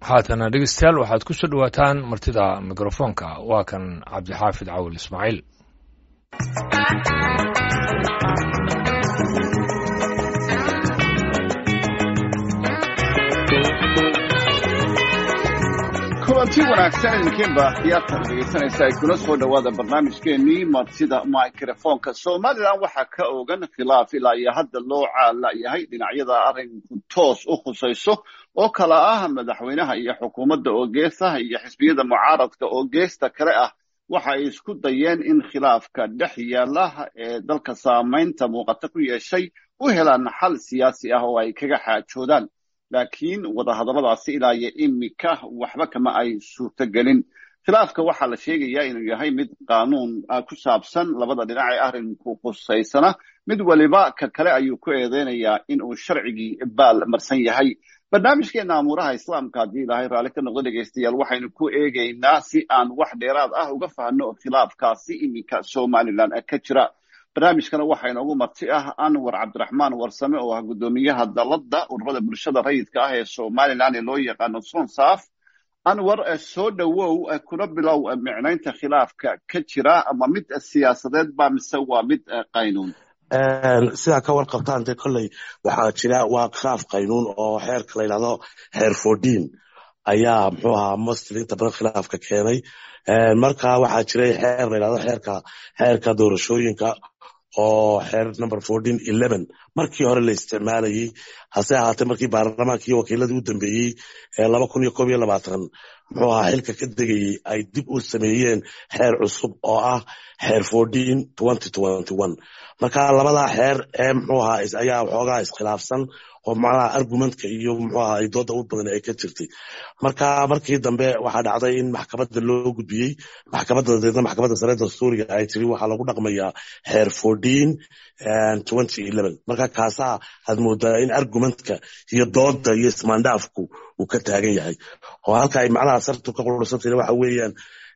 haatana dhegeystayaal waxaad ku soo dhowaataan martida mikrofoonka waa kan cabdixaafid cawil ismaaciil kulanti wanaagsan idinkiinba khiyaartan dhegaysanaysa ay kula soo dhowaada barnaamijkeenii martida microfoonka somalilan waxaa ka ogan khilaaf ilaa iyo hadda loo caalayahay dhinacyada arrinku toos u khusayso oo kala ah madaxweynaha iyo xukuumadda oo geesaha iyo xisbiyada mucaaradka oo geesta kale ah waxa ay isku dayeen in khilaafka dhex yaala ee dalka saamaynta muuqata ku yeeshay u helaan xal siyaasi ah oo ay kaga xaajoodaan laakiin wadahadalladaasi ilaa iyo imika waxba kama ay suurtogelin khilaafka waxaa la sheegayaa inuu yahay mid qaanuun ku saabsan labada dhinac ee arrinku khusaysana mid waliba ka kale ayuu ku eedeynayaa in uu sharcigii baal marsan yahay barnaamijkeena amuuraha islaamka haddii ilaahay raalli ka noqdo dhegaystayaal waxaynu ku eegaynaa si aan wax dheeraad ah uga fahno khilaafkaasi iminka somalilan ka jira barnaamijkana waxaa inoogu marti ah anwar cabdiraxmaan warsame oo ah guddoomiyaha dalladda ururada bulshada rayidka ah ee somalilan ee loo yaqaano sonsaaf anwar soo dhowow kuna bilow micnaynta khilaafka ka jira ama mid siyaasadeed ba mise waa mid qaynuun sidaa ka warqabtaan dee kolley waxaa jira waa khilaaf qaynuun oo xeerka la yidhahdo xeer fordin ayaa muxuu ahaa mostly inta badan khilaafka keenay marka waxaa jiray xeer la yidhahdo xeerka xeerka doorashooyinka oo xeer number fourteen eleven markii hore la isticmaalayey hase ahaatee markii baarlamaanka iyo wakiiladii u dambeeyey ee laba kun iyo koob iyo labaatan muxuu ahaa xilka ka degayey ay dib u sameeyeen xeer cusub oo ah xeer fourteen twenty twenty one marka labadaa xeer ee muxuu ahaa ayaa waxoogaa iskhilaafsan oo macnaha argumentka iyo muxuu ahaa ay dooda u badan ay ka jirtay marka markii dambe waxaa dhacday in maxkamadda loo gudbiyey maxkamadda dabeedna maxkamadda sare dastuuriga ay tiri waxaa lagu dhaqmayaa xeer fourteen twenty eleven marka kaasaa aad moodaa in argumentka iyo dooda iyo ismaandhaafku uu ka taagan yahay oo halka ay macnaha sartu ka qurursantayna waxa weeyaan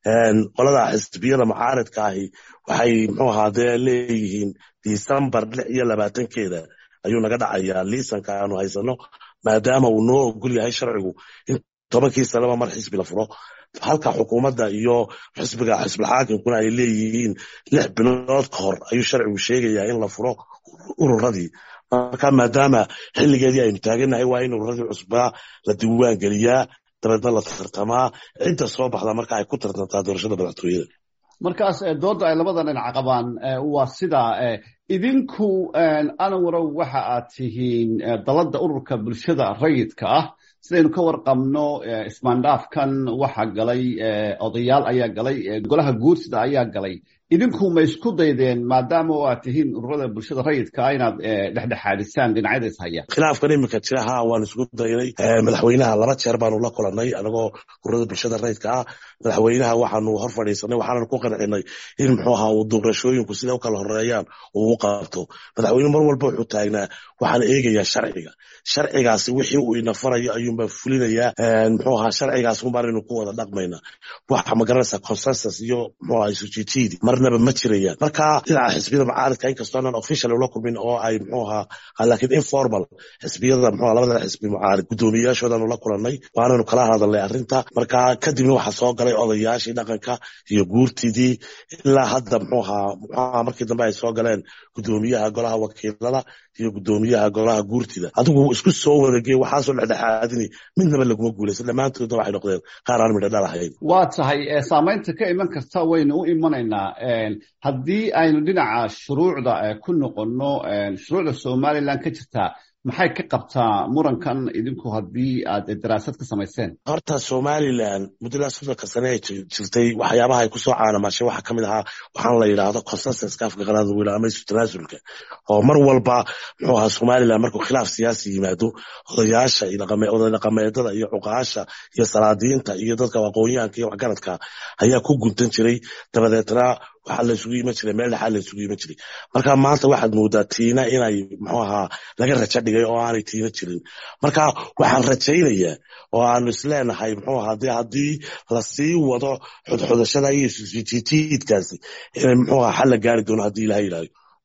qolada xisbiyada mucaaridka ahi waxay muxuu ahaa dee leeyihiin december lix iyo labaatankeeda ayuu naga dhacayaa liisanka aanu haysano maadaama uu noo ogol yahay sharcigu in tobankii sanaba mar xisbi la furo halka xukuumadda iyo xisbiga xisbilxaakimkuna ay leeyihiin lix bilood ka hor ayuu sharcigu sheegayaa in la furo ururadii marka maadaama xilligeedii aynu taagannahay waa in ururadii cusbaa la diiwaan geliyaa dabeedna la tartamaa cidda soo baxda marka ay ku tartantaa doorashada madaxtooyada markaas dooda ay labada dhinac qabaan waa sidaa idinku anwarow waxa aad tihiin dalladda ururka bulshada rayidka ah sidaynu ka warqabno ismaandhaafkan waxa galay odayaal ayaa galay golaha guursida ayaa galay idinku ma isku daydeen maadaama oo aad tihiin ururada bulshada rayidka ah inaad dhexdhexaadisaan dhinacyada is haya khilaafkan iminka jira ha waan isku daynay madaxweynaha laba jeer baanu la kulanay anagoo ururada bulshada rayidka ah madaxweynaha waxaanu hor fadhiisanay waxaananu ku qancinay in muxuu ahaa uu doorashooyinku sida u kala horeeyaan uu u qabto madaxweyne mar walba wuxuu taagnaa waxaan eegayaa sharciga sharcigaasi wixii uu ina farayo ayuunbaa fulinayaa muxuu ahaa sharcigaas unbaanaynu ku wada dhaqmayna waxa magaranaysaa consensus iyo muxuu ahaa isujitiidi marnaba ma jirayaan marka dhinaca xisbiyada mucaaridka inkastoo aanan official ula kulmin oo ay muxuu ahaa laakiin informal xisbiyada muxuu labada xisbi mucaarid guddoomiyayaashoodaanu la kulannay waananu kala hadalnay arrinta marka kadibna waxaa soo galay odayaashii dhaqanka iyo guurtidii ilaa hadda muxuu ahaa muxuu ahaa markii dambe ay soo galeen guddoomiyaha golaha wakiilada iyo guddoomiyaha golaha guurtida adigu isku soo wadagey waxaasoo dhexdhexaadini midnaba laguma guulaysan dhammaantoodna waxay noqdeen qaar aan midho dhalahayn waa tahay saamaynta ka iman karta waynu u imanaynaa haddii aynu dhinaca shuruucda ku noqonno shuruucda somalilan ka jirtaa maxay ka qabtaa murankan idinku haddii aad daraasad ka samayseen horta somalilan muddadaas soddonka sane ay jirtay waxyaabaha ay kusoo caanamashay waxaa ka mid ahaa waxaan la yidhaahdo consensuska afka qalaada weyla ama isu tanaasulka oo mar walba muxuu ahaa somalilan markuu khilaaf siyaasi yimaado odayaasha oday dhaqameedada iyo cuqaasha iyo salaadiinta iyo dadka aqoonyahanka iyo waxgaradka ayaa ku guntan jiray dabadeetna waxaa la isugu iman jiray meel dhexaa la isugu iman jiray marka maanta waxaad moodaa tiina inay muxuu ahaa laga rajo dhigay oo aanay tiina jirin marka waxaan rajaynayaa oo aanu isleenahay muxuu ahaa dee haddii lasii wado xudxudashada iyo isjiitiidkaasi inay muxuu ahaa xal la gaari doono haddii ilaha yidhahdo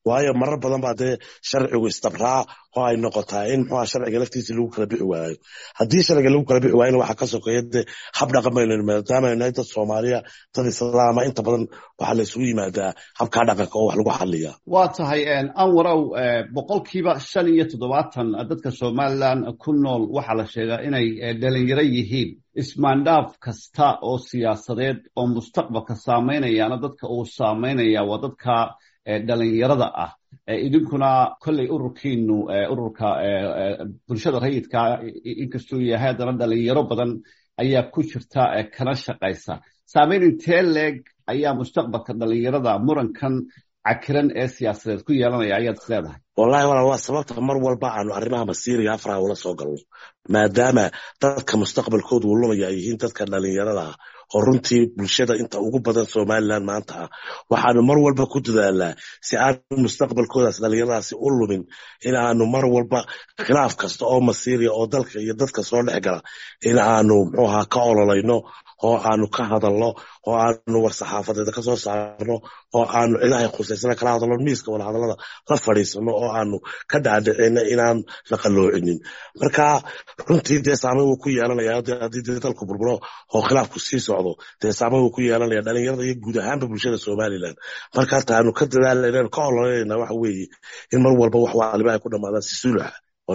waayo marar badan baa dee sharcigu istabraa oo ay noqotaa in muxuha sharciga laftiisa lagu kala bixi waayo haddii sharciga lagu kala bixi waayona waxaa ka sokeeya dee hab dhaqan baynu maadaama nahay dad soomaaliya dad islaama inta badan waxaa la isugu yimaadaa habkaa dhaqanka oo wax lagu xaliya waa tahay anwarow boqolkiiba shan iyo toddobaatan dadka somalilan ku nool waxaa la sheegaa inay dhalinyaro yihiin ismaandhaaf kasta oo siyaasadeed oo mustaqbalka saameynayaana dadka uu saameynaya waa dadka dhalinyarada ah idinkuna kolley ururkiinu ururka bulshada rayidka inkastuu yahay haddana dhalinyaro badan ayaa ku jirta kana shaqaysa saameyn intee leeg ayaa mustaqbalka dhalinyarada murankan cakiran ee siyaasadeed ku yeelanaya ayaad is leedahay wallahi walaal waa sababta mar walba aanu arrimaha masiiriga afraha ula soo galno maadaama dadka mustaqbalkoodu uu lumaya ay yihiin dadka dhalinyarada ah oo runtii bulshada inta ugu badan somalilan maanta ah waxaanu mar walba ku dadaalnaa si aanu mustaqbalkoodaas dhalinyaradaasi u lumin in aanu mar walba khilaaf kasta oo masiiriya oo dalka iyo dadka soo dhex gala in aanu muxuu ahaa ka ololayno oo aanu ka hadalno oo aanu war-saxaafadeeda ka soo saarno oo aanu cidahay khusaysana kala hadalno miiska wadahadallada la fadhiisano oo aanu ka dhaadhicino inaan la qalloocinin marka runtii dee saameyn wuu ku yeelanaya haddii dee dalku burburo oo khilaafku sii socdo dee saameyn wuu ku yeelanaya dhalinyarada iyo guud ahaanba bulshada somalilan marka taanu ka dadaalanayna ka ololanayna waxa weeye in mar walba wax waaliba ay ku dhamaadaan si suluxa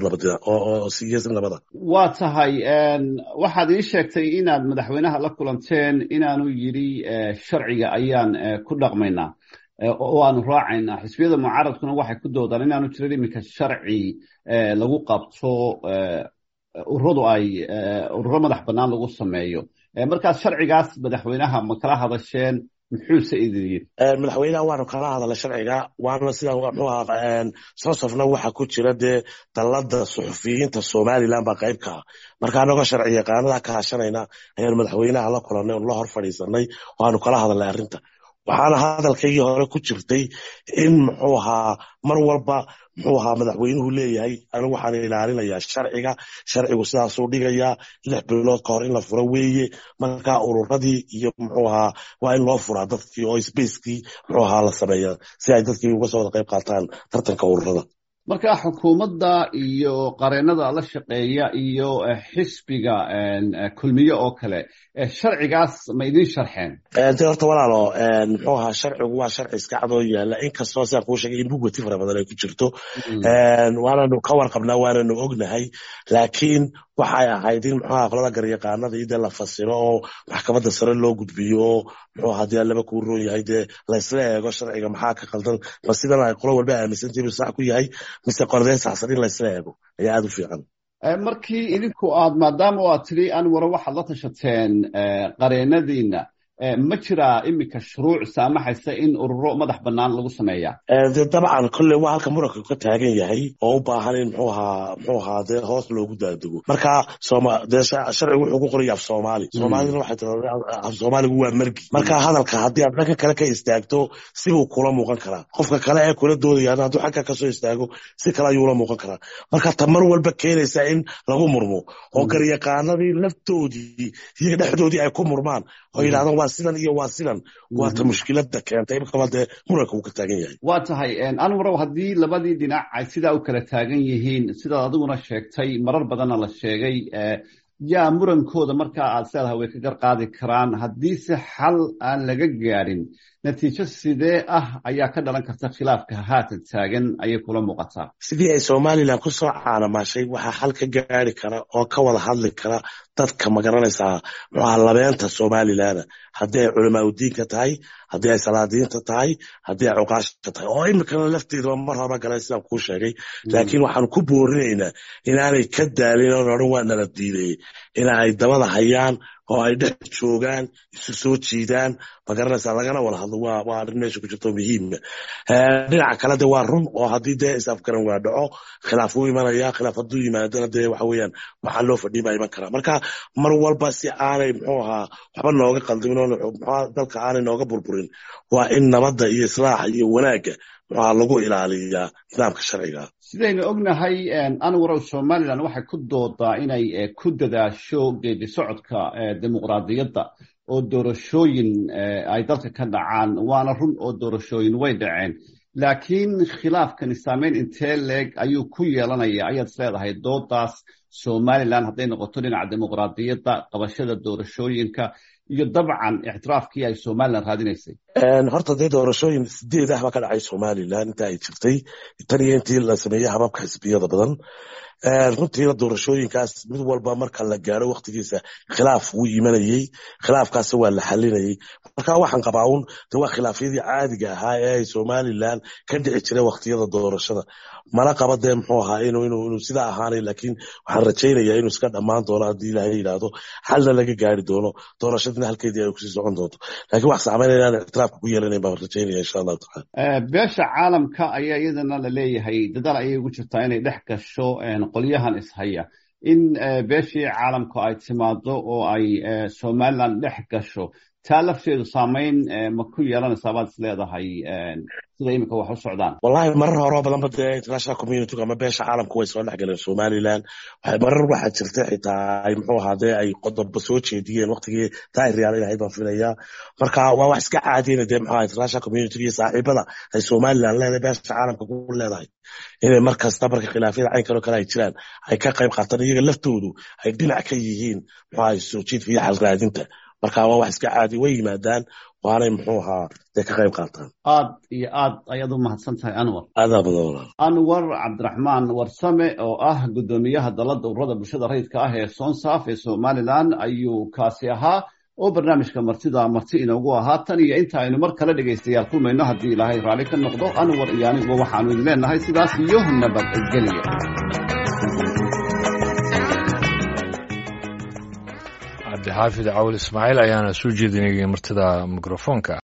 waa tahay waxaad ii sheegtay inaad madaxweynaha la kulanteen inaanu yidhi sharciga ayaan ku dhaqmaynaa oo aanu raacaynaa xisbiyada mucaaradkuna waxay ku doodaan inaanu jirin iminka sharci lagu qabto ururadu ay ururo madax bannaan lagu sameeyo markaas sharcigaas madaxweynaha ma kala hadasheen muxuuse idin yidhi madaxweynaha waanu kala hadalay sharciga waana sida muxuu ahaa sosofna waxa ku jira dee dallada suxufiyiinta somaliland baa qayb ka ah marka anagoo sharci yaqaanada ka hashanayna ayaanu madaxweynaha la kulanay oon la hor fadhiisanay waanu kala hadalnay arrinta waxaana hadalkaygii hore ku jirtay in muxuu ahaa mar walba muxuu ahaa madaxweynuhu leeyahay anigu waxaan ilaalinayaa sharciga sharcigu sidaasuu dhigayaa lix bilood ka hor in la furo weeye marka ururadii iyo muxuu ahaa waa in loo furaa dadkii oo spacekii muxuu ahaa la sameeya si ay dadkii uga soo wada qayb qaataan tartanka ururada marka xukuumadda iyo qareennada la shaqeeya iyo xisbiga kulmiye oo kale sharcigaas ma idin sharxeen de horta walaalo muxuu ahaa sharcigu waa sharci iska cadoo yaala inkastoo sidaan kuu sheegay in bugwati fara badan ay ku jirto waananu ka warqabnaa waananu ognahay laakiin waxay ahayd in muxuu ahaa qolada garyaqaanada iyo dee la fasiro oo maxkamadda sare loo gudbiyo oo muxuu ahaa dee laba kuu roon yahay dee laysla eego sharciga maxaa ka qaldan ma sidan ay qolo walba aaminsantii inuu sax ku yahay mise qoladee saxsan in laysla eego ayaa aada u fiican markii idinku aad maadaama aad tidhi anwaro waxaad la tashateen qareennadiina ma jiraa iminka shuruuc saamaxaysa in ururo madax bannaan lagu sameeya de dabcan kolley waa halka muranka ka taagan yahay oo u baahan in muxuu ahaa muxuu ahaa dee hoos loogu daadego marka sooma dee sharcigu wuxuu ku qoraya af soomaali soomaalina waxay tiraa af soomaaligu waa margi marka hadalka haddii aad dhanka kale ka istaagto sibuu kula muuqan karaa qofka kale ee kula doodayana hadduu xagga kasoo istaago si kale ayuu la muuqan karaa marka ta mar walba keenaysa in lagu murmo oo garyaqaanadii laftoodii iyo dhexdoodii ay ku murmaan oo yidhahdaan waa sidan iyo waa sidan waa ta mushkilada keentay imikaba dee muranka uu ka taagan yahay waa tahay anwarow haddii labadii dhinac ay sidaa u kala taagan yihiin sidaad adiguna sheegtay marar badanna la sheegay yaa murankooda markaa aad seedahay way ka gar qaadi karaan haddiise xal aan laga gaadhin natiijo sidee ah ayaa ka dhalan karta khilaafka haatan taagan ayay kula muuqataa sidii ay somalilan ku soo caanamaashay waxaa xal ka gaari kara oo ka wada hadli kara dadka magaranaysaa muxuaha labeenta somalilana haddii ay culamaa udiinka tahay haddii ay salaadiinta tahay haddii ay cuqaasha tahay oo imikana lafteedaba mar horba galan sidaan kuu sheegay laakiin waxaanu ku boorinaynaa inaanay ka daalin oon odhan waa nala diidayey ina ay dabada hayaan oo ay dhex joogaan isu soo jiidaan magaranaysaa lagana wada hadlo waa waa arrin meesha ku jirto muhiima dhinaca kale de waa run oo haddii dee isafgaran waa dhaco khilaaf wuu imanaya khilaaf hadduu yimaadana dee waxa weeyaan waxaa loo fadhiya baa iman karaa marka mar walba si aanay muxuu ahaa waxba nooga qaldamin oo muxua dalka aanay nooga burburin waa in nabadda iyo islaaxa iyo wanaagga muxuaha lagu ilaaliyaa nidaamka sharciga sidaynu ognahay anwarow somalilan waxay ku doodaa inay ku dadaasho geedi socodka dimuqraadiyadda oo doorashooyin ay dalka ka dhacaan waana run oo doorashooyin way dhaceen laakiin khilaafkani saameyn intee leeg ayuu ku yeelanaya ayaad is leedahay doodaas somalilan hadday noqoto dhinaca dimuqraadiyadda qabashada doorashooyinka iyo dabcan ictiraafkii ay somalilan raadinaysay horta dee doorashooyin sideed ah baa ka dhacay somalilan inta ay jirtay tan iyo intii la sameeyey hababka xisbiyada badan runtiina doorashooyinkaas mid walba marka la gaaro waktigiisa khilaaf wuu imanayey khilaafkaas waa la xalinayey marka waxaan qabaa un de waa khilaafyadii caadiga ahaa ee ay somalilan ka dhici jiray waktiyada doorashada mana qaba dee muxuu ahaa inuu sidaa ahaanay laakiin waxaan rajaynayaa inuu iska dhammaan doono haddii ilaahay yidhaahdo xalna laga gaari doono doorashadina halkeedii ay kusii socon doonto laakiin wax saamayn inaan ictiraafka ku yeelanayn baan rajaynaya insha allahu tacala beesha caalamka ayaa iyadana la leeyahay dadaal ayay ugu jirtaa inay dhex gasho qolyahan ishaya in beeshii caalamku ay timaado oo ay somalilan dhex gasho taa lafteedu saamayn ma ku yeelanaysaa baad is leedahay sida imika wax u socdaan wallahi marar horeo badanba dee international community ama beesha caalamku way soo dhex galeen somalilan marar waxaa jirta xitaa ay muxuu ahaa dee ay qodobo soo jeediyeen waktigii taariyaal inahayd baan filayaa marka waa wax iska caadiyena dee muxuu international community iyo saaxiibada ay somalilan leedahay beesha caalamka ku leedahay inay mar kasta marka khilaafyada caynkan oo kale ay jiraan ay ka qayb qaataan iyaga laftoodu ay dhinac ka yihiin muxuu ahay soo jiidka iyo xalraadinta marka waa wax iska caadi way yimaadaan waanay muxuu ahaa dee ka qayb qaataan aad iyo aad ayaad u mahadsan tahay anwar aadaa badan walaal anwar cabdiraxmaan warsame oo ah guddoomiyaha dalladda ururada bulshada rayidka ah ee sonsaaf ee somalilan ayuu kaasi ahaa oo barnaamijka martida marti inoogu ahaa tan iyo inta aynu mar kale dhegaystayaal kulmayno haddii ilaahay raalli ka noqdo anwar iyo aniguba waxaanu idin leenahay sidaas iyo nabadgelya cabdixaafid cawil ismaaciil ayaana soo jeedinayay martida mikrofoonka